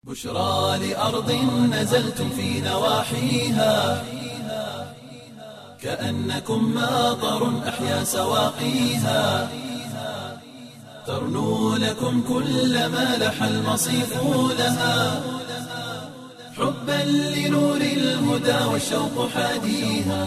بشرى لأرض نزلتم في نواحيها كأنكم ماطر أحيا سواقيها ترنو لكم كل ما لح المصيف لها حبا لنور الهدى والشوق حاديها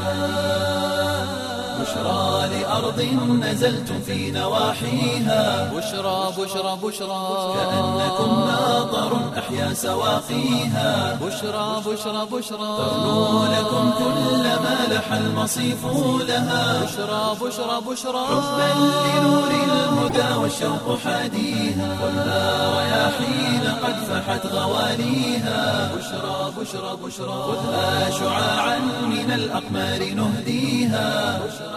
بشرى لأرض نزلتم في نواحيها بشرى بشرى بشرى كأنكم ماطر أحيا سواقيها بشرى بشرى بشرى ترنو لكم كل ما لح المصيف لها بشرى بشرى بشرى حبا لنور الهدى والشوق حاديها والنار رياحين قد فحت غواليها بشرى بشرى بشرى خذها شعاعا من الأقمار نهديها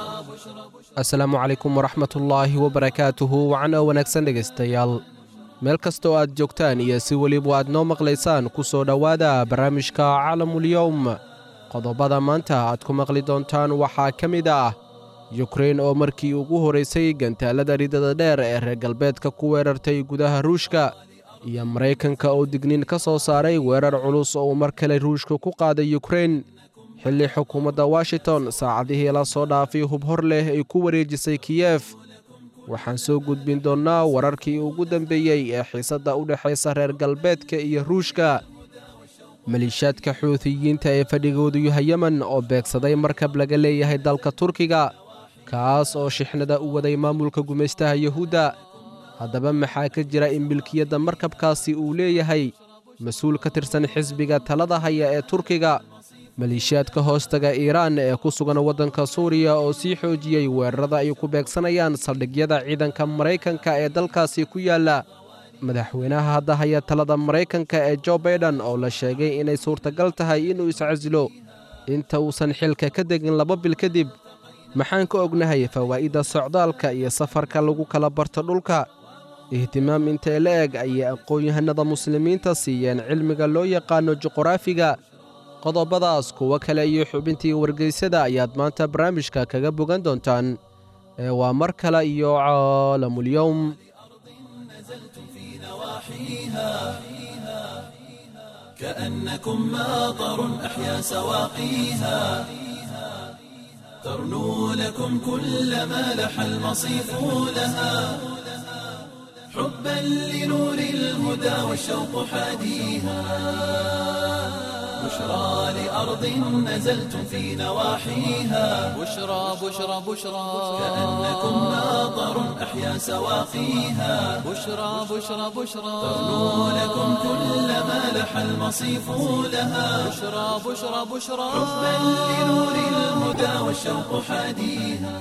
asalaamu calaykum waraxmatullaahi wabarakaatuhu wacno wanaagsan dhegaystayaal meel kastoo aad joogtaan iyo si weliba aad noo maqlaysaan ku soo dhowaada barnaamijka calamulyowm qodobada maanta aad ku maqli doontaan waxaa ka mid ah yukrein oo markii ugu horaysay gantaalada ridada dheer ee reer galbeedka ku weerartay gudaha ruushka iyo maraykanka oo digniin ka soo saaray weerar culus oo uu mar kale ruushka ku qaaday yukrein xilli xukuumadda washington saacadihii la soo dhaafay hub hor leh ay ku wareejisay kiyef waxaan soo gudbin doonnaa wararkii ugu dambeeyey ee xiisadda u dhexaysa reer galbeedka iyo ruushka maliishaadka xuutiyiinta ee fadhigoodu yahay yemen oo beegsaday markab laga leeyahay dalka turkiga kaas oo shixnada u waday maamulka gumaystaha yuhuudda haddaba maxaa ka jira in milkiyadda markabkaasi uu leeyahay mas-uul ka tirsan xisbiga talada haya ee turkiga maliishaadka hoostaga iiraan ee ku sugan waddanka suuriya oo sii xoojiyey weerarada ay ku beegsanayaan saldhigyada ciidanka maraykanka ee dalkaasi ku yaalla madaxweynaha hadda haya talada maraykanka ee jo baiden oo la sheegay inay suurtagal tahay inuu iscasilo inta uusan xilka ka degin laba bil kadib maxaan ka ognahay fawaa'idda socdaalka iyo safarka lagu kala barto dhulka ihtimaam intee la eg ayay aqoon-yahanada muslimiinta siiyeen cilmiga loo yaqaano juqraafiga qodobadaas kuwo kale iyo xubintii wargeysada ayaad maanta barnaamijka kaga bogan doontaan ee waa mar kale iyo caalamulyowm كأنكم ماطر أحيا سواقيها ترنو لكم كل ما لح المصيف لها حبا لنور الهدى والشوق حاديها بشرى لأرض نزلتم في نواحيها بشرى بشرى بشرى كأنكم ماطر أحيا سواقيها بشرى بشرى بشرى ترنو لكم كل ما لح المصيف لها بشرى بشرى بشرى حبا لنور الهدى والشوق حاديها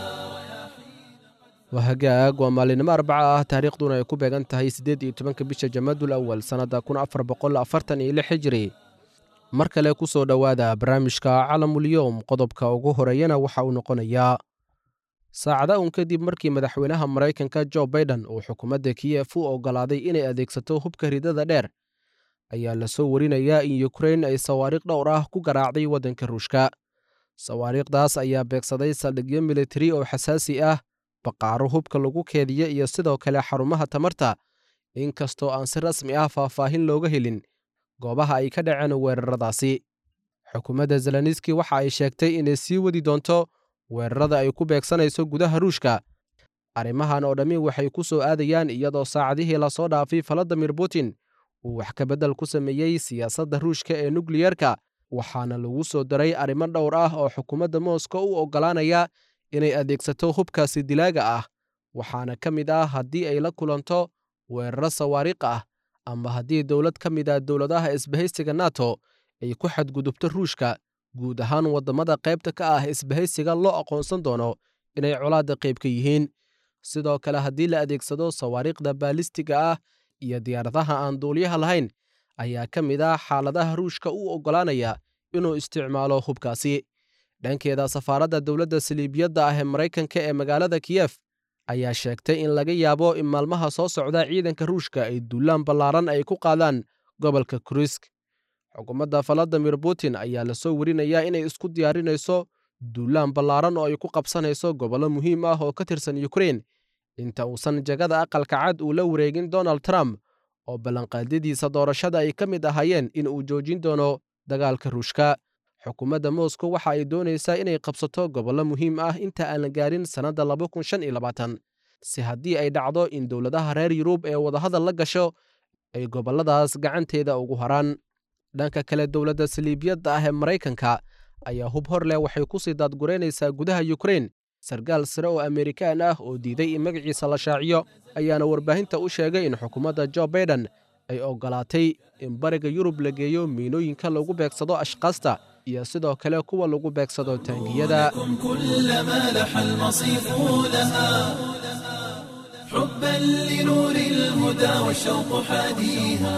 waa hagaag waa maalinimo arbaca ah taariikhduna ay ku beegan tahay siddeed iyo tobanka bisha jamaadul awal sannadda kun afar boqol afartan iyo lix hijiri mar kale ku soo dhowaada barnaamijka calamulyowm qodobka ugu horeeyana waxa uu noqonayaa saacada uun kadib markii madaxweynaha maraykanka jo baiden uu xukuumadda kiyef u oggolaaday inay adeegsato hubka ridada dheer ayaa la soo warinayaa in yukrein ay sawaariikh dhowr ah ku garaacday waddanka ruushka sawaariikhdaas ayaa beegsaday saldhigyo militari oo xasaasi ah baqaaro hubka lagu keediya iyo sidoo kale xarumaha tamarta inkastoo aan si rasmi ah faahfaahin looga helin goobaha ay ka dhaceen weeraradaasi xukuumadda zeleniski waxa ay sheegtay inay sii wadi doonto weerarada ay ku beegsanayso gudaha ruushka arrimahan oo dhammi waxay ku soo aadayaan iyadoo saacadihii lasoo dhaafay valadimir putin uu wax ka beddel ku sameeyey siyaasadda ruushka ee nukliyerka waxaana lagu soo daray arrimo dhowr ah oo xukuumadda mooskow u oggolaanaya inay adeegsato hubkaasi dilaaga ah waxaana ka mid ah haddii ay la kulanto weeraro sawaariikh ah ama haddii dowlad ka mid ah dowladaha isbahaysiga nato ay ku xadgudubto ruushka guud ahaan waddamada qaybta ka ah isbahaysiga loo aqoonsan doono inay colaadda qayb ka yihiin sidoo kale haddii la adeegsado sawaariikhda baalistiga ah iyo diyaaradaha aan duuliyaha lahayn ayaa ka mid ah xaaladaha ruushka u oggolaanaya inuu isticmaalo hubkaasi dhankeeda safaaradda dowladda saliibiyadda ah ee maraykanka ee magaalada kiyef ayaa sheegtay in laga yaabo in maalmaha soo socda ciidanka ruushka ay duulaan ballaaran ay ku qaadaan gobolka kurisk xukuumadda valadimir putin ayaa lasoo werinayaa inay isku diyaarinayso duulaan ballaaran oo ay ku qabsanayso gobollo muhiim ah oo ka tirsan yukrein inta uusan jagada aqalka cad uu la wareegin donald trump oo ballanqaadyadiisa doorashada ay ka mid ahaayeen in uu joojin doono dagaalka ruushka xukuumadda moscow waxa ay doonaysaa inay qabsato gobollo muhiim ah inta aan la gaarin sannadda si haddii ay dhacdo in dowladaha reer yurub ee wadahadal la gasho ay gobolladaas gacanteeda ugu haraan dhanka kale dowladda saliibiyadda ah ee maraykanka ayaa hub hor leh waxay ku sii daadguraynaysaa gudaha yukrein sarkaal sare oo amerikaan ah oo diiday in magaciisa la shaaciyo ayaana warbaahinta u sheegay in xukuumadda jo baiden ay oggolaatay in bariga yurub la geeyo miinooyinka lagu beegsado ashkaasta iyo sidoo kale kuwa lagu beegsado taangiyada كلما لح المصيف لها حبا لنور الهدى والشوق حاديها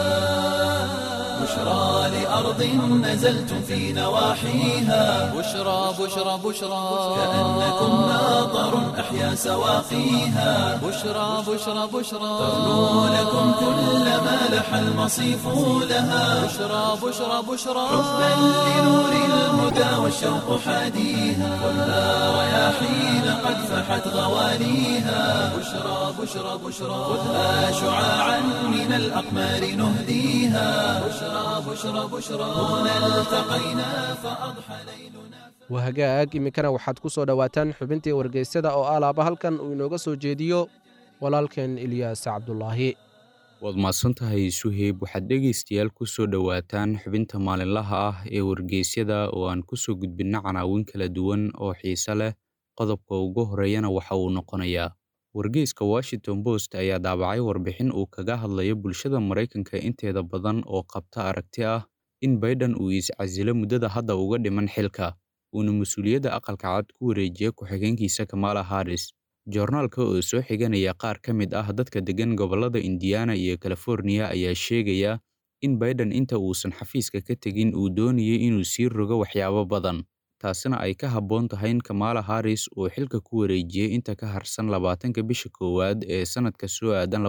بشرى لأرض نزلتم في نواحيها بشرى بشرى بشرى كأنكم ناظر أحيا سواقيها بشرى بشرى بشرى تغنو لكم كلما لح المصيف لها بشرى بشرى بشرى حبا لنور الهدى والشوق حاديها خذها رياحين قد فحت غواليها بشرى بشرى بشرى خذها شعاعا من الأقمار نهديها بشرى بشرى بشرى هنا التقينا فأضحى ليلنا waa hagaag iminkana waxaad ku soo dhowaataan xubintii wargeysyada oo alaaba halkan uu inooga soo jeediyo walaalkeen ilyaas cabdulaahi waad mahadsan tahay suheyb waxaad dhegaystayaal ku soo dhowaataan xubinta maalinlaha ah ee wargeysyada oo aan ku soo gudbinna canaawin kala duwan oo xiise leh qodobka ugu horeeyana waxa uu noqonayaa wargeyska washington post ayaa daabacay warbixin uu kaga hadlayo bulshada maraykanka inteeda badan oo qabta aragti ah in baiden uu iscasilo muddada hadda uga dhiman xilka uuna mas-uuliyadda aqalka cad ku wareejiya ku-xigeenkiisa kamala harris joornaalka oo soo xiganaya qaar ka mid ah dadka deggan gobollada indiana iyo californiya ayaa sheegaya in baiden inta uusan xafiiska ka tegin uu doonayay inuu sii rogo waxyaabo badan taasina ay ka habboon tahay in kamala harris uu xilka ku wareejiyey inta ka harsan labaatanka bisha koowaad ee sannadka soo aadan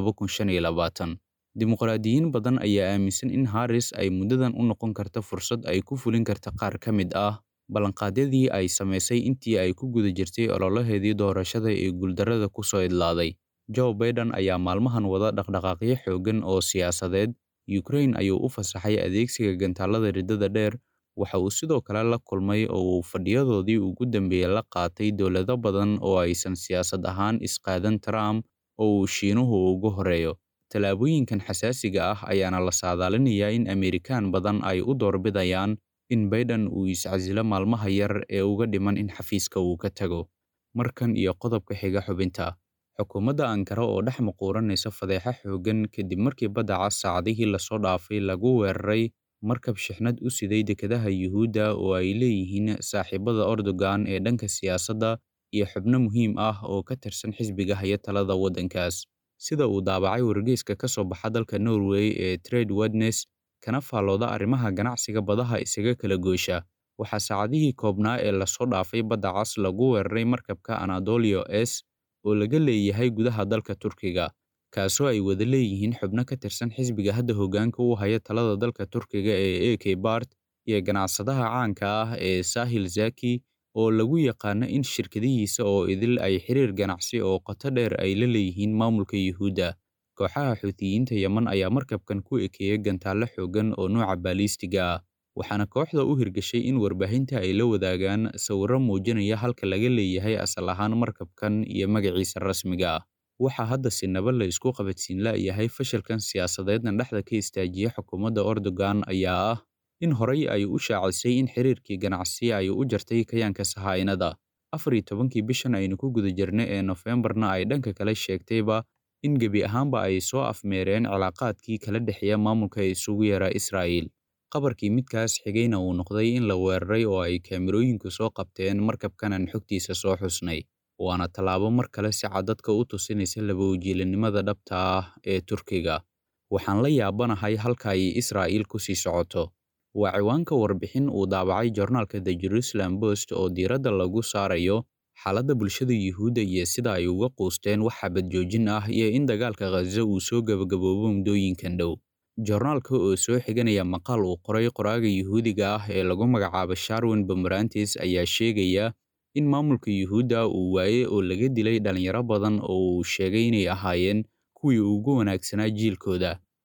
dimuqraadiyiin badan ayaa aaminsan in harris ay muddadan u noqon karta fursad ay ku fulin karta qaar ka mid ah ballanqaadyadii ay samaysay intii ay ku guda jirtay ololaheedii doorashada ee guuldarrada ku soo idlaaday joe baiden ayaa maalmahan wada dhaqdhaqaaqyo xooggan oo siyaasadeed ukrain ayuu u fasaxay adeegsiga gantaallada riddada dheer waxa uu sidoo kale la kulmay oo uu fadhiyadoodii ugu dambeeyey la qaatay dowlado badan oo aysan siyaasad ahaan isqaadan trump oo uu shiinuhu ugu horeeyo tallaabooyinkan xasaasiga ah ayaana la saadaalinayaa in amerikaan badan ay u doorbidayaan in baiden uu iscasilo maalmaha yar ee uga dhiman in xafiiska uu ka tago markan iyo qodobka xiga xubinta xukuumadda ankara oo dhex muquuranaysa fadeexa xooggan kadib markii badda cas saacadihii lasoo dhaafay lagu weeraray markab shixnad u siday dekedaha yuhuudda oo ay leeyihiin saaxiibada ordogan ee dhanka siyaasadda iyo xubno muhiim ah oo ka tirsan xisbiga haya talada waddankaas sida uu daabacay wargeyska ka soo baxa dalka norway ee trade wednes kana faallooda arrimaha ganacsiga badaha isaga kala goosha waxaa saacadihii koobnaa ee lasoo dhaafay badda cas lagu weeraray markabka anadolio s oo laga leeyahay gudaha dalka turkiga kaasoo ay wada leeyihiin xubno ka tirsan xisbiga hadda hoggaanka u haya talada dalka turkiga ee a k bart iyo ganacsadaha caanka ah ee sahil zaki oo lagu yaqaano in shirkadihiisa oo idil ay xiriir ganacsi oo qoto dheer ay la leeyihiin maamulka yuhuudda kooxaha xuutiyiinta yeman ayaa markabkan ku ekeeyay gantaallo xooggan oo nooca baaliistiga ah waxaana kooxda u hirgashay in warbaahinta ay la wadaagaan sawirro muujinaya halka laga leeyahay asal ahaan markabkan iyo magaciisa rasmiga ah waxaa hadda sinaba la isku qabadsiin la'yahay fashilkan siyaasadeedna dhexda ka istaajiya xukuumadda ordogan ayaa ah in horay ay u shaacisay in xiriirkii ganacsi ay u jartay kayaanka sahaa'inada afar iyo tobankii bishan aynu ku guda jirna ee nofembarna ay dhanka kale sheegtayba in gebi ahaanba ay soo afmeereen cilaaqaadkii kala dhexeeya maamulka isugu yaraa israa'iil qabarkii midkaas xigayna uu noqday in la weeraray oo ay kaamirooyinku soo qabteen markabkanan xogtiisa soo xusnay waana tallaabo mar kale si cadadka u tusinaysa labawajiilanimada dhabta ah ee turkiga waxaan la yaabanahay halka ay israa'iil ku sii socoto waa ciwaanka warbixin uu daabacay joornaalka the jerusalem post oo diiradda lagu saarayo xaaladda bulshada yuhuudda iyo sida ay uga quusteen wax xabad joojin ah iyo in dagaalka khaza uu soo gebagaboobo muddooyinkan dhow joornaalka oo soo xiganaya maqaal uu qoray qoraaga yuhuudiga ah ee lagu magacaabo sharwin bamarantis ayaa sheegaya in maamulka yuhuudda uu waaye oo laga dilay dhallinyaro badan oo uu sheegay inay ahaayeen kuwii ugu wanaagsanaa jiilkooda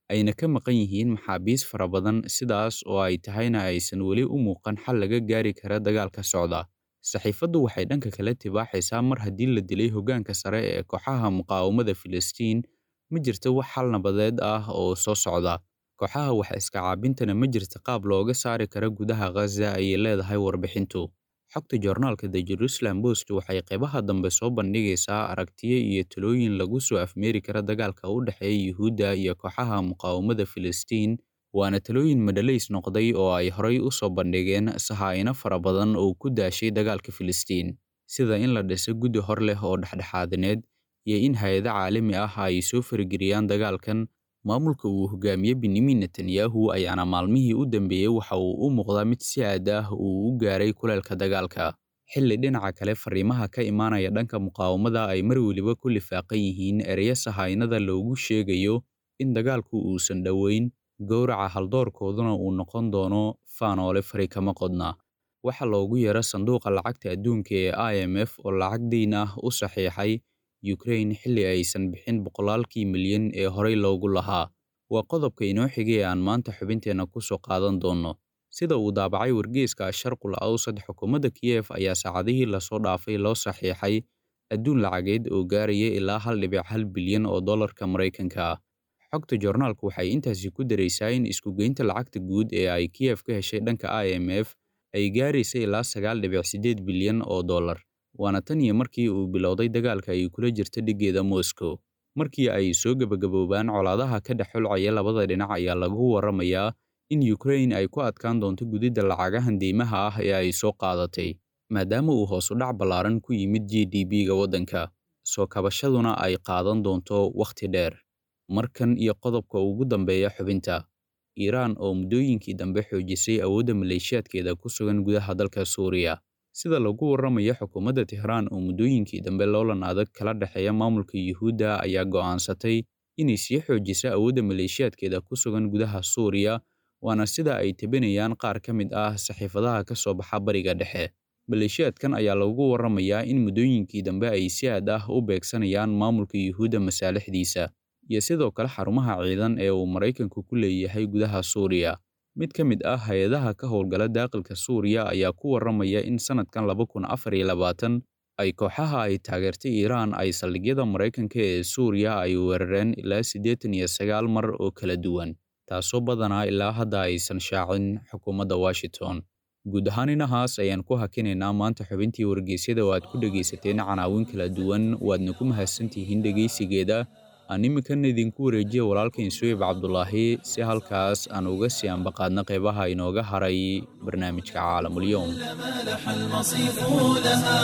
ayna ka maqan yihiin maxaabiis fara badan sidaas oo ay tahayna aysan weli u muuqan xal laga gaari kara dagaalka socda saxiifaddu waxay dhanka kale tibaaxaysaa mar haddii la dilay hoggaanka sare ee kooxaha muqaawamada filistiin ma jirto wax xal nabadeed ah oo soo socda kooxaha wax iska caabintana ma jirta qaab looga saari kara gudaha khaza ayay leedahay warbixintu xogta joornaalka the jerusalem post waxay qaybaha dambe soo bandhigaysaa aragtiyo iyo talooyin lagu soo afmeeri kara dagaalka u dhexeeya yuhuudda iyo kooxaha muqaawamada filistiin waana talooyin madhalays noqday oo ay horay u soo bandhigeen sahaa'ino fara badan oo ku daashay dagaalka filistiin sida in la dhiso guddi hor leh oo dhexdhexaadineed iyo in hay-ado caalami ah ay soo farageliyaan dagaalkan maamulka uu hogaamiye benyamin netanyahu ayaana maalmihii u dambeeyey waxa uu u muuqdaa mid si aad ah uu u gaaray kuleelka dagaalka xilli dhinaca kale fariimaha ka imaanaya dhanka muqaawamada ay mar weliba ku lifaaqan yihiin ereyo sahaynada loogu sheegayo in dagaalku uusan dhoweyn gowraca haldoorkooduna uu noqon doono faanoole fari kama qodna waxa loogu yeero sanduuqa lacagta adduunka ee i m f oo lacag deyn ah u saxiixay ukraine xilli aysan bixin boqolaalkii milyan ee horey loogu lahaa waa qodobka inoo xigay ee aan maanta xubinteenna ku soo qaadan doonno sida uu daabacay wargeyska sharqul awsad xukuumadda kiyef ayaa saacadihii lasoo dhaafay loo saxiixay adduun lacageed oo gaaraya ilaa hal dhibic hal bilyan oo dollarka maraykanka ah xogta joornaalku waxay intaasi ku daraysaa in iskugeynta lacagta guud ee ay kiyef ka heshay dhanka i m f ay gaaraysa ilaa sagaal dhibic siddeed bilyan oo dollar waana tan iyo markii uu bilowday dagaalka ay kula jirta dhiggeeda moscow markii ay soo gebagaboobaan colaadaha ka dhex xulcaya labada dhinac ayaa lagu warramayaa in ukraine ay ku adkaan doonto gudidda lacagahan deymaha ah ee ay soo qaadatay maadaama uu hoos u dhac ballaaran ku yimid g d b-ga waddanka soo kabashaduna ay qaadan doonto wakhti dheer markan iyo qodobka ugu dambeeya xubinta iiraan oo muddooyinkii dambe xoojisay awoodda maleeshiyaadkeeda ku sugan gudaha dalka suuriya sida lagu warramayo xukuumadda tehraan oo muddooyinkii dambe loolan adag kala dhexeeya maamulka yuhuudda ayaa go'aansatay inay sii xoojiso awoodda maleeshiyaadkeeda ku sugan gudaha suuriya waana sida ay tebinayaan qaar ka mid ah saxiifadaha ka soo baxa bariga dhexe maleeshiyaadkan ayaa lagu warramayaa in muddooyinkii dambe ay si aad ah u beegsanayaan maamulka yuhuudda masaalixdiisa iyo sidoo kale xarumaha ciidan ee uu maraykanku ku leeyahay gudaha suuriya mid ka mid ah hay-adaha ka howlgala daaqilka suuriya ayaa ku warramaya in sannadkan laba kun afar iyo labaatan ay kooxaha ay taageertay iiraan ay saldhigyada maraykanka ee suuriya ay weerareen ilaa siddeetan iyo sagaal mar oo kala duwan taasoo badanaa ilaa hadda aysan shaacin xukuumadda washington guud ahaan inahaas ayaan ku hakinaynaa maanta xubintii wargeysyada oo aad ku dhegaysateen canaawin kala duwan waadna ku mahadsantihiin dhegaysigeeda aan iminkan idinku wareejiya walaalkain suweyb cabdulaahi si halkaas aan uga sii ambaqaadna qeybaha inooga haray barnaamijka caalamulyoom مالح المصيف لها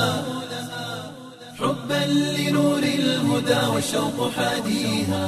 حبا لنور الهدى والشوق حاديها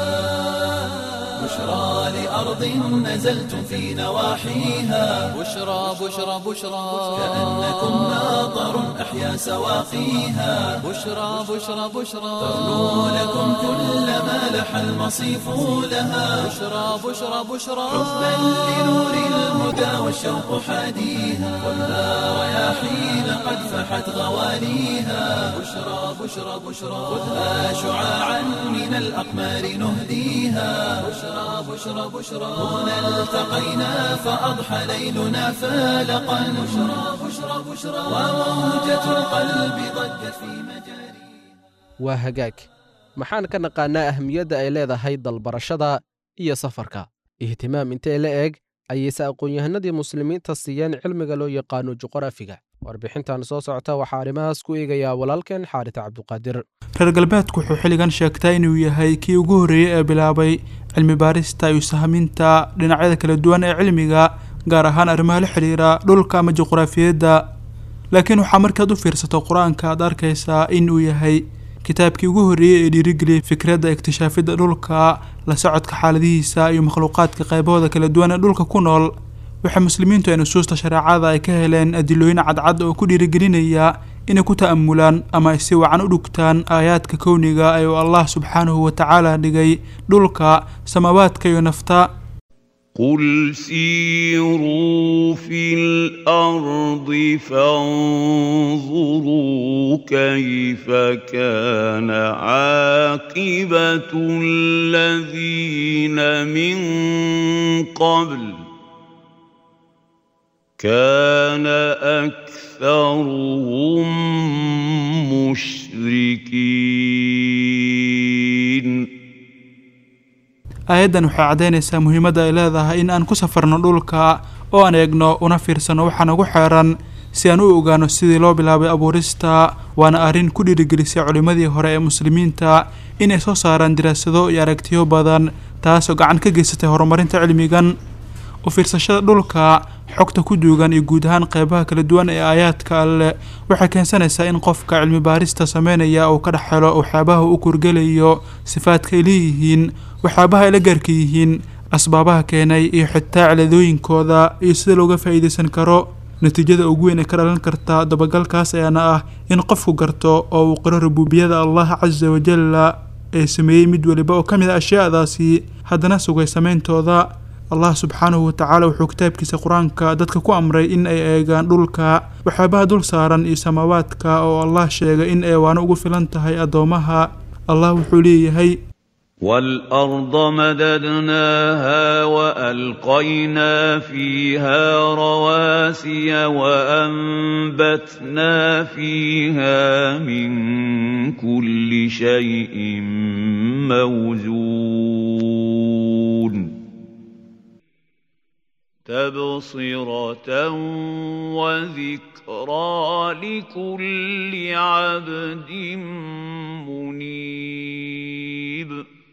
بشرى لأرض نزلتم في نواحيها بشرى بشرى بشرى كأنكم ناظر أحيا سواقيها بشرى بشرى بشرى تغنو لكم كل ما لح المصيف لها بشرى بشرى بشرى حبا لنور الهدى والشوق حاديها ولا رياحين قد فحت غواليها بشرى بشرى بشرى خذها شعاعا من الأقمار نهديها بشرى بشرى بشرى هنا التقينا فأضحى ليلنا فالقا بشرى بشرى بشرى وموجة القلب ضجت في مجاري waa hagaag maxaan ka naqaannaa ahmiyadda ay leedahay dalbarashada iyo safarka ihtimaam intee la eg ayayse aqoon-yahanadii muslimiinta siiyeen cilmiga loo yaqaano juqraafiga warbixintan soo socota waxaa arrimahaas ku eegayaa walaalkeen xaarit cabduqaadir reer galbeedku wuxuu xilligan sheegtaa inuu yahay kii ugu horreeyey ee bilaabay cilmi baarista iyo sahminta dhinacyada kala duwan ee cilmiga gaar ahaan arrimaha la xidhiira dhulka ama juqraafiyadda laakiin waxaa markaad u fiirsato qur-aanka aad arkaysaa in uu yahay kitaabkii ugu horreeyey ee dhiirigeliyay fikradda iktishaafidda dhulka la socodka xaaladihiisa iyo makhluuqaadka qaybahooda kala duwan ee dhulka ku nool waxay muslimiintu ee nusuusta shareecada ay ka heleen adilooyin cadcad oo ku dhiirigelinaya inay ku ta'amulaan ama ay si wacan u dhugtaan aayaadka kowniga ee uu allah subxaanahu wa tacaala dhigay dhulka samaawaadka iyo nafta قل سيروا في الارض فانظروا كيف كان عاقبه الذين من قبل كان اكثرهم مشركين aayaddan waxay caddaynaysaa muhiimadda ay leedahay in aan ku safarno dhulka oo aan eegno una fiirsano waxa nagu xeeran si aan u ogaano sidii loo bilaabay abuurista waana arrin ku dhiirigelisay culimmadii hore ee muslimiinta inay soo saaraan diraasado iyo aragtiyo badan taasoo gacan ka geysatay horumarinta cilmigan u fiirsashada dhulka xogta ku duugan iyo guud ahaan qeybaha kala duwan ee aayaadka alleh waxay keensanaysaa in qofka cilmi baarista sameynaya uu ka dhex helo waxyaabaha u kurgelayo sifaadka ay leeyihiin waxyaabaha ay la gaarka yihiin asbaabaha keenay iyo xitaa ciladooyinkooda iyo sida looga faa'iidaysan karo natiijada ugu weyn ee ka dhalan karta dabagalkaas ayaana ah in qofku garto oo uu qiro rubuubiyada allah casa wajalla ee sameeyey mid weliba oo ka mid a ashyaadaasi haddana sugay sameyntooda allah subxaanahu watacaala wuxuu kitaabkiisa qur-aanka dadka ku amray in ay eegaan dhulka waxyaabaha dul saaran iyo samaawaadka oo allah sheegay in eewaano ugu filan tahay addoomaha allah wuxuu leeyahay والارض مددناها والقينا فيها رواسي وانبتنا فيها من كل شيء موزون تبصره وذكرى لكل عبد منيب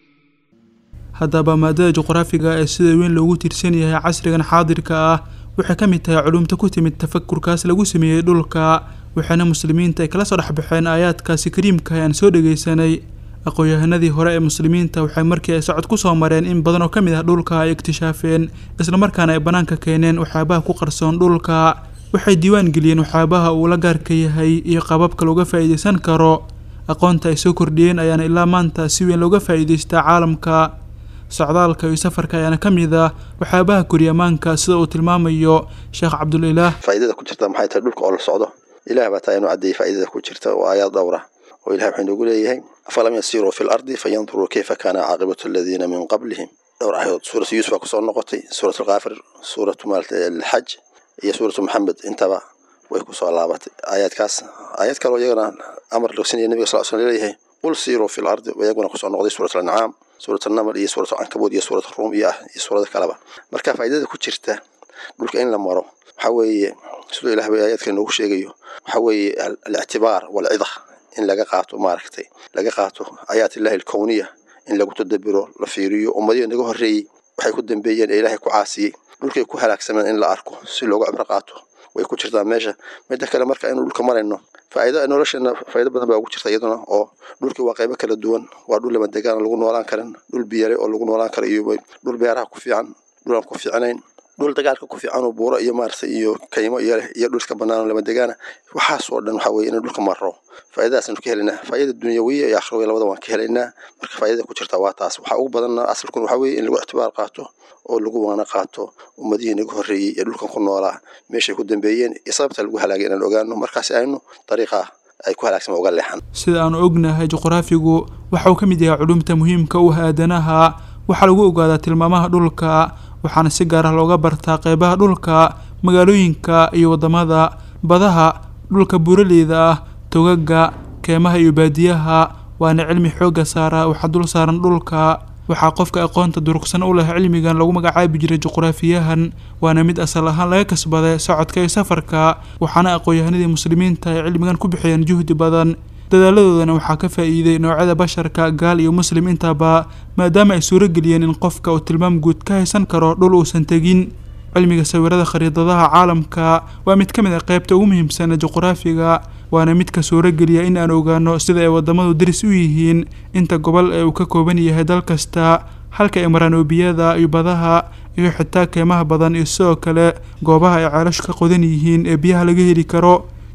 haddaba maadada juqraafiga ee sida weyn loogu tiirsan yahay casrigan xaadirka ah waxay ka mid tahay culumta ku timid tafakurkaas lagu sameeyey dhulka waxaana muslimiinta ay kala soo dhexbaxeen aayaadkaasi kariimka aan soo dhegaysanay aqoon-yahanadii hore ee muslimiinta waxay markii ay socod ku soo mareen in badan oo ka mid ah dhulka ay iktishaafeen islamarkaana ay bannaanka keeneen waxyaabaha ku qarsoon dhulka waxay diiwaan geliyeen waxyaabaha uu la gaarka yahay iyo qaababka looga faa'iidaysan karo aqoonta ay soo kordhiyeen ayaana ilaa maanta si weyn looga faa'iidaystaa caalamka socdaalka iyo safarka ayaana ka mid ah waxyaabaha koryamaanka sida uu tilmaamayo sheekh cabdulilaah faa'iidada ku jirta maxay tahay dhulka oo la socdo ilaah baa taa inuu caddeeyey faa'iidada ku jirta oo aayaad dhowra oo ilaah wuxuu inoogu leeyahay afalam yasiruu fi lardi fayanduruu kayfa kaana caaqibatu aladiina min qablihim dhowr aayadood suuratu yuusuf baa kusoo noqotay suuratu alkaafir suuratu maalta alxaj iyo suuratu maxamed intaba way kusoo laabatay aayaadkaas aayaad kaloo iyagana amar logsinaya nabiga sal sl leeyahay qul siiruu fi lardi iyaguna kusoo noqday suurat alancaam suurat alnaml iyo suurat alcankabuud iyo suurat aruum iyo ah iyo suurada kaleba marka faa'iidada ku jirta dhulka in la maro waxa weeye siduu ilaah bay aayaadka inoogu sheegayo waxa weeye alictibaar walcida in laga qaato maaragtay laga qaato aayaat illahi alkowniya in lagu tadabiro la fiiriyo ummadihii naga horreeyey waxay ku dambeeyeen ee ilaahay ku caasiyey dhulkay ku halaagsameen in la arko si looga cibro qaato way ku jirtaa meesha midda kale marka inuu dhulka marayno faa'iido nolosheena faa'iido badan baa ugu jirta iyaduna oo dhulkii waa qaybo kala duwan waa dhul lama degaan lagu noolaan karin dhul biyare oo lagu noolaan karo iyo dhul beeraha ku fiican dhul aan ku fiicnayn dhul dagaalka ku fiican oo buuro iyo maaragtay iyo kaymo iyo leh iyo dhulka bannaan oo lama degaana waxaasoo dhan waxaa weeye in dhulka maro faa'iidadaasaynu ka helaynaa faa'iida dunyawiya iyo akhrawiya labada waan ka helaynaa marka faa'iidada ku jirta waa taas waxaa ugu badanna asalkun waxaa weeye in lagu ictibaar qaato oo lagu waana qaato ummadihii naga horreeyey ee dhulkan ku noolaa meeshay ku dambeeyeen iyo sababta lagu halaagay inaan ogaano markaasi aynu dariiqa ay ku halaagsan uga leexan sida aanu ognahay juqraafigu waxa uu ka mid yahay culumta muhiimka u ah aadanaha waxaa lagu ogaadaa tilmaamaha dhulka waxaana si gaar ah looga bartaa qeybaha dhulka magaalooyinka iyo waddamada badaha dhulka buuraleyda ah togaga keemaha iyo baadiyaha waana cilmi xoogga saara waxaa dul saaran dhulka waxaa qofka aqoonta durugsan u leh cilmigan lagu magacaabi jiray juqraafiyahan waana mid asal ahaan laga kasbaday socodka iyo safarka waxaana aqoon-yahanadii muslimiinta ay cilmigan ku bixiyeen juhdi badan dadaaladoodana waxaa ka faa'iiday noocyada basharka gaal iyo muslim intaba maadaama ay suuro geliyeen in qofka uu tilmaam guud ka haysan karo dhul uusan tegin cilmiga sawirada khariidadaha caalamka waa mid ka mid ah qaybta ugu muhiimsan ee juqraafiga waana midka suurogeliya in aan ogaano sida ay wadamadu daris u yihiin inta gobol ee uu ka kooban yahay dal kasta halka ay maraan oobiyada iyo badaha iyo xitaa keymaha badan iyo sidoo kale goobaha ay ceelashu ka qodan yihiin ee biyaha laga heli karo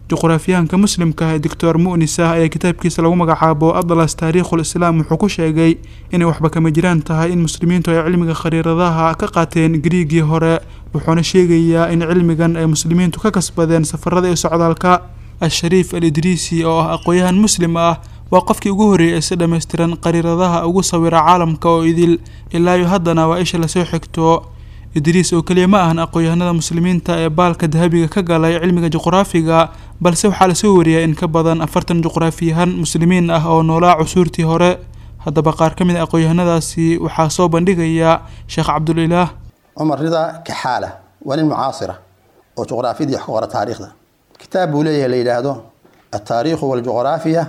juqraafiyahanka muslimka ah ee doctor mu'nis ah ayaa kitaabkiisa lagu magacaabo atlas taariikhul islaam wuxuu ku sheegay inay waxba kama jiraan tahay in muslimiintu ay cilmiga khariiradaha ka qaateen griigii hore wuxuuna sheegayaa in cilmigan ay muslimiintu ka kasbadeen safarada iyo socdaalka al-shariif al idriisi oo ah aqoon-yahan muslim ah waa qofkii ugu horreeyay ee si dhammaystiran qariiradaha ugu sawira caalamka oo idil ilaa iyo haddana waa isha lasoo xigto idriis oo keliya ma ahan aqoon-yahanada muslimiinta ee baalka dahabiga ka galay cilmiga juqraafiga balse waxaa lasoo wariyaa in ka badan afartan juqraafiyahan muslimiin ah oo noolaa cusuurtii hore haddaba qaar ka mid a aqoon-yahanadaasi waxaa soo bandhigaya sheekh cabdulilaah cumar rida kaxaala waa nin mucaasira oo juqraafiyadii wax ka qora taariikhda kitaab buu leeyahay la yidhaahdo altaariikhu waljuqraafiya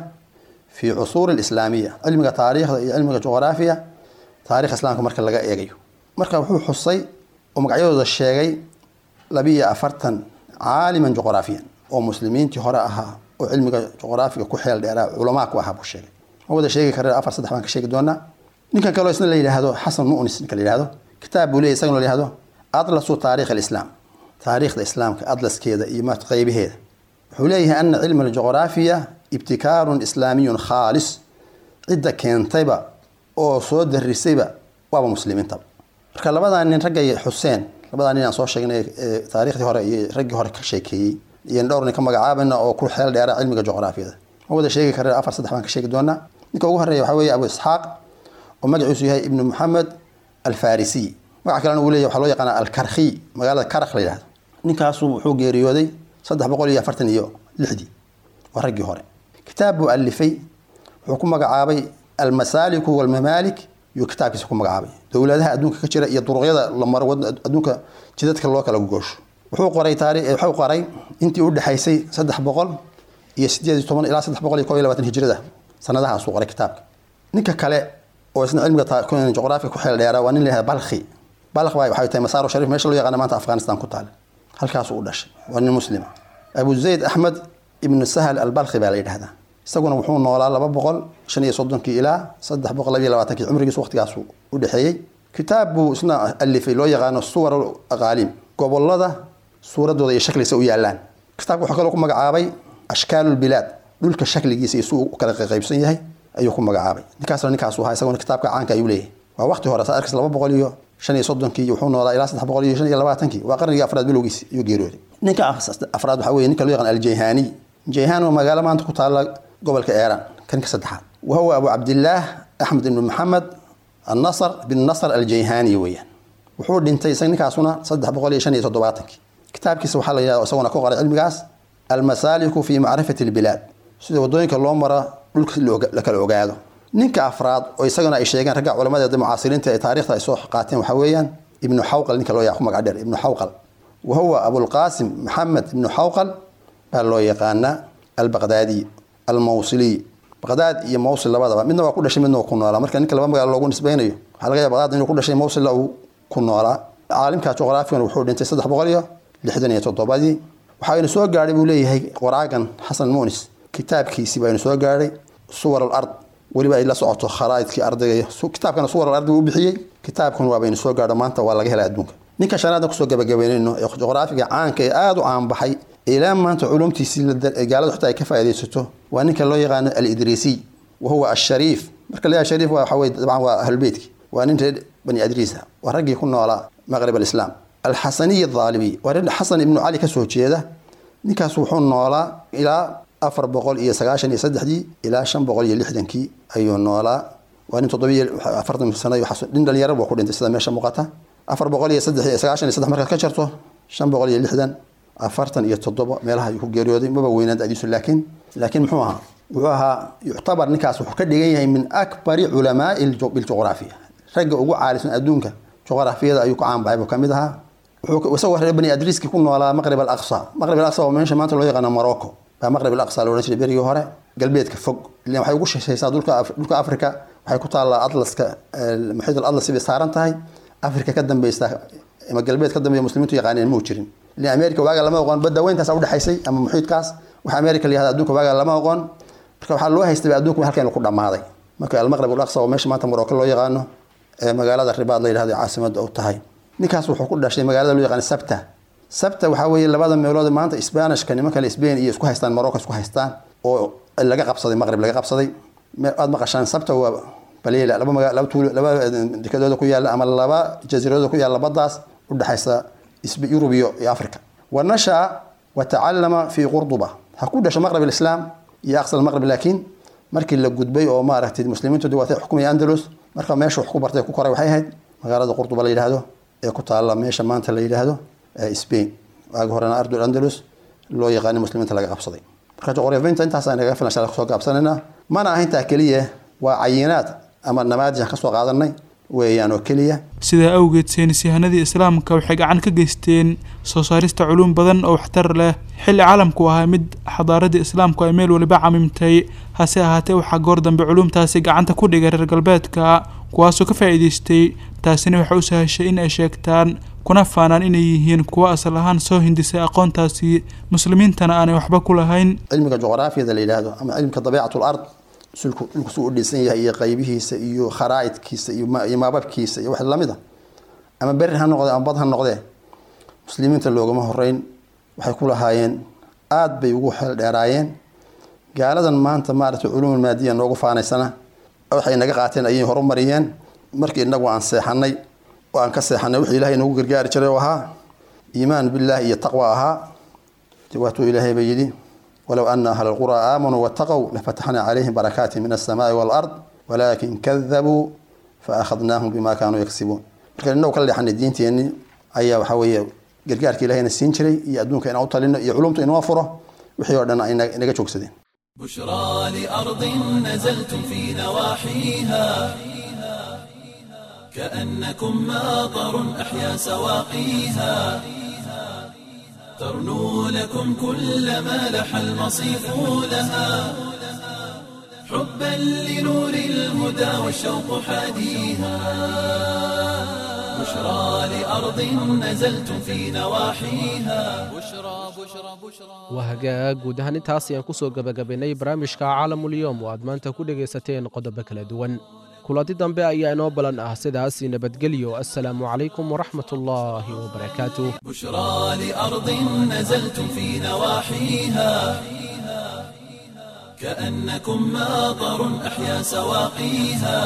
fi cusuuri alislaamiya cilmiga taariikhda iyo cilmiga juqraafiya taarikh islaamka marka laga eegayo marka wuxuu xusay oo magacyadooda sheegay labiiyo afartan caaliman juqraafiyan oo muslimiintii hore ahaa oo cilmiga juqraafiga ku xeel dheeraa culamaa ku ahaa buu sheegay ma wada sheegi kare afar saddex baan ka sheegi doonaa ninkan kaloo isna la yidhaahdo xasan mu'nis ninka la yidhahdo kitaab buu leeyahy isagana la yidhahdo atlasu taarikh alislaam taariikhda islaamka atlaskeeda iyo ma qeybaheeda wuxuu leeyahay ana cilma aljuqraafiya ibtikaarun islaamiyun khaalis cidda keentayba oo soo darisayba waaba muslimiintaba marka labadaa nin raggay xuseen labadaa nin aan soo sheegnay ee taariikhdii hore iyo raggii hore ka sheekeeyey iyo dhowr nin ka magacaabayna oo ku xeel dheera cilmiga juqraafiyada ma wada sheegi kare afar saddex baan ka sheegi doonaa ninka ugu horeeya waxaa weeye abu isxaaq oo magaciisu yahay ibnu maxamed alfarisiy magaca kalena uu leeyahy waxaa loo yaqaana alkarkhi magaalada karak la yidhahdo ninkaasu wuxuu geeriyooday saddex boqol iyo afartan iyo lixdii waa raggii hore kitaab buu alifay wuxuu ku magacaabay almasaaliku walmamaalik yuu kitaabkiisa ku magacaabay dowladaha adduunka ka jira iyo duruqyada la maro adduunka jidadka loo kala goosho wuxuu qoray taari wuxuu qoray intii u dhexaysay saddex boqol iyo sideed iyo toban ilaa saddex boqol iyo kob iyo labaatan hijrada sanadahaasuu qoray kitaabka ninka kale oo isna cilmiga juqraafiga ku xeel dheeraa waa nin la yihahda balkhi balkh baa waxay tahay masaaro sharif meesha loo yaqaana maanta afghanistan ku taal halkaasuu u dhashay waa nin muslima abu zayd axmed ibnu sahal albalkhi baa la yidhahdaa isaguna wuxuu noolaa laba boqol shan iyo soddonkii ilaa saddex boqol labiyo labaatankii cumrigiisu waqtigaasu u dhexeeyey kitaab buu isna alifay loo yaqaano suwar aqaalim gobolada suuradooda iyo shakligiisa u yaalaan kitaabka wuxuu kaloo ku magacaabay ashkaalulbilaad dhulka shakligiisa iyo suu u kala qaybsan yahay ayuu ku magacaabay ninkaasna ninkaasu ahaa isaguna kitaabka caanka ayuu leeyahay waa waqti hore saa arkis laba boqol iyo shan iyo soddonkii wuxuu noolaa ilaa saddex boqol iyo shan iyo labaatankii waa qarnigii afraad bilowgiisi ayuu geeriyooday ninka afraad waxaa weye ninka loo yaqaan aljayhani jayhan waa magaalo maanta ku taala gobolka eeran kan ka saddexaad wahuwa abu cabdillaah axmed ibnu maxamed annasr bin nasr aljayhani weeyaan wuxuu dhintay isaga ninkaasuna saddex boqol iyo shan iyo toddobaatankii kitaabkiisa waxaa la yidhahda isaguna ku qoray cilmigaas almasaaliku fi macrifati albilaad sida wadooyinka loo mara dhulka la kala ogaado ninka afraad oo isagana ay sheegeen ragga culamadeeda mucaasiriinta ee taarikhda ay soo qaateen waxaa weeyaan ibnu xawqal ninka loo yaqaan magac dheer ibnu xawqal wahuwa abulqaasim maxamed ibnu xawqal baa loo yaqaanaa albaqdaadi almawsiliy baqdaad iyo mawsil labadaba midna waa ku dhashay midna waa ku noolaa marka ninka laba magaalo loogu nisbaynayo waxaa laga yaaba baqdaad inuu ku dhashay mawsilla uu ku noolaa caalimka juqraafigan wuxuu dhintay saddex boqol iyo lixdan iyo toddobadii waxaaynu soo gaadhay buu leeyahay qoraagan xasan munis kitaabkiisii baaynu soo gaadhay suwar alard weliba ay la socoto kharaa'idkii ardayga kitaabkana suwar alardi buu bixiyey kitaabkan waabaynu soo gaadho maanta waa laga helay adduunka ninka shanaadna kusoo gabagabeynayno ee juqraafiga caanka ee aada u caanbaxay ilaa maanta culumtiisii gaalada xitaa ay ka faa'iidaysato waa ninka loo yaqaano alidriisiy wahuwa ashariif marka la shariif waa waxaweye dabcan waa ahlulbeytki waa nin reer bani adriisa waa raggii ku noolaa maqrib alislaam alxasaniy adaalibi waa reer xasan ibnu cali kasoo jeeda ninkaas wuxuu noolaa ilaa afar boqol iyo sagaashan iyo saddexdii ilaa shan boqol iyo lixdankii ayuu noolaa waa nin toddobiyo afartan sano nin dhalinyaro buu ku dhintay sida meesha muuqata afar boqol iyo saddex iyo sagaashan iyo saddex markaad ka jarto shan boqol iyo lixdan afartan iyo toddoba meelaha ayuu ku geeriyooday maba weynaan dadiisu laakiin laakiin muxuu ahaa wuxuu ahaa yuctabar ninkaas wuxuu ka dhigan yahay min akbari culamaai biljuqraafiya ragga ugu caalisan adduunka juqraafiyada ayuu ku caanbaxay buu kamid ahaa wuxuu isagoo reer bani adriiski ku noolaa maqrib alaqsa maqrib alaqsa waa meesha maanta loo yaqaano morocco baa maqrib alaqsa la odhan jiray berigii hore galbeedka fog ilan waxay ugu shishaysaa dhulka dhulka africa waxay ku taallaa atlaska muxiid alatlas bay saaran tahay africa ka dambeysa ama galbeed ka dambeeya muslimiintu yaqaaneen muu jirin ilan america waaga lama oqon badda weyntaas udhexaysay ama muxiidkaas waxa america la yahda adduunka waaga lama oqon marka waxaa loo haystay adduunka halkan ku dhammaaday marka almaqrib alaqsa oo meesha maanta morocco loo yaqaano ee magaalada ribaad la yidhahdo caasimada u tahay ninkaas wuxuu ku dhashay magaalada loo yaqaan sabta sabta waxaa weeye labada meelood maanta sbanishka niman kale spain iyo isku haystaan morocco isku haystaan oo laga qabsaday maqrib laga qabsaday aad maqashaan sabta waa balila laba maga laba tuulo laba dekadooda ku yaalla ama laba jasiiradooda ku yaalla baddaas udhexaysa yurub iyo iyo africa wa nashaa wa tacallama fi qurduba ha ku dhasho maqrib alislaam iyo aqsal maqrib laakiin markii la gudbay oo maaragtay muslimiintu waatay xukumaya andalus marka meesha wax ku bartay ku koray waxay ahayd magaalada qurduba la yidhaahdo ee ku taalla meesha maanta la yidhaahdo spain waagi horena ardul andalus loo yaqaani muslimiinta laga qabsaday marka juqraafiyiinta intaas naga filan shala kusoo gaabsanayna mana aha intaa keliya waa cayinaad ama namaadij aan kasoo qaadanay weeyaan oo keliya sidaa awgeed saynis yahanadii islaamka waxay gacan ka geysteen soo saarista culuum badan oo waxtar leh xilli caalamku ahaa mid xadaaradii islaamku ay meel waliba camimtay hase ahaatee waxaa goor dambe culuumtaasi gacanta ku dhigay reer galbeedka kuwaasoo ka faa'iidaystay taasina waxay u sahashay in ay sheegtaan kuna faanaan inay yihiin kuwo asal ahaan soo hindisay aqoontaasi muslimiintana aanay waxba ku lahayn cilmiga juqraafiyada la yidhaahdo ama cilmika dabiicatul ard sulku dhulku suu u dhisan yahay iyo qaybihiisa iyo kharaa'idkiisa iyo maababkiisa iyo wax lamid a ama beri ha noqdee ama bad ha noqdee muslimiinta loogama horeyn waxay ku lahaayeen aada bay ugu xeel dheeraayeen gaaladan maanta maaragtay culuumul maadiya noogu faanaysana waxay naga qaateen ayay horumariyeen markii inagu aan seexanay oo aan ka seexanay wixii ilaahay nagu gargaari jiray oo ahaa iimaan billaah iyo taqwa ahaa waatuu ilaahay ba yidhi walow ana ahla alquraa aamanuu waataqow lafataxnaa calayhim barakaati min alsamaai waalard walaakin kadabuu faakhadnaahum bima kaanuu yaksibuun marka inagu ka leexanay diinteenni ayaa waxaa weeye gargaarka ilahayna siin jiray iyo adduunka inaan u talino iyo culumta inoo furo wixii oo dhan ay naga joogsadeen بشرى لأرض نزلتم في نواحيها كأنكم ماطر أحيا سواقيها ترنو لكم كل ما لح المصيف لها حبا لنور الهدى والشوق حاديها بشرى لأرض نزلتم في نواحيها بشرى بشرى بشرى waa hagaag guud ahaan intaas ayaan kusoo gebagabaynay barnaamijka caalamulyoom oo aad maanta ku dhegaysateen qodobo kala duwan kulanti dambe ayaa inoo balan ah sidaas nabadgelyo assalaamu calaykum waraxmat ullaahi wabarakaatuh بشرى لأرض نزلتم في نواحيها كأنكم ماطر أحيا سواقيها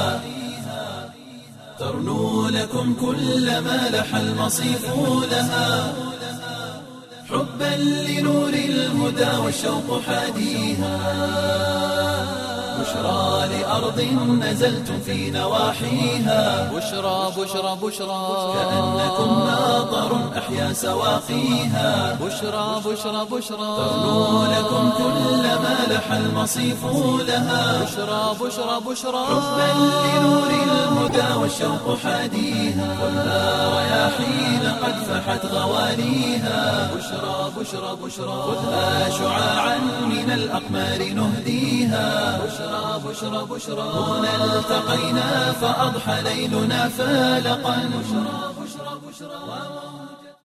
ترنو لكم كل ما لح المصيف لها حبا لنور الهدى والشوق حاديها بشرى لأرض نزلتم في نواحيها بشرى بشرى بشرى كأنكم ماطر أحيا سواقيها بشرى بشرى بشرى ترنو لكم كل ما لح المصيف لها بشرى بشرى بشرى حبا لنور الهدى والشوق حاديها خذها رياحين قد فحت غواليها بشرى بشرى بشرى خذها شعاعا من الأقمار نهديها بشرى بشرى بشرى هنا التقينا فأضحى ليلنا فالقا بشرى بشرى بشرى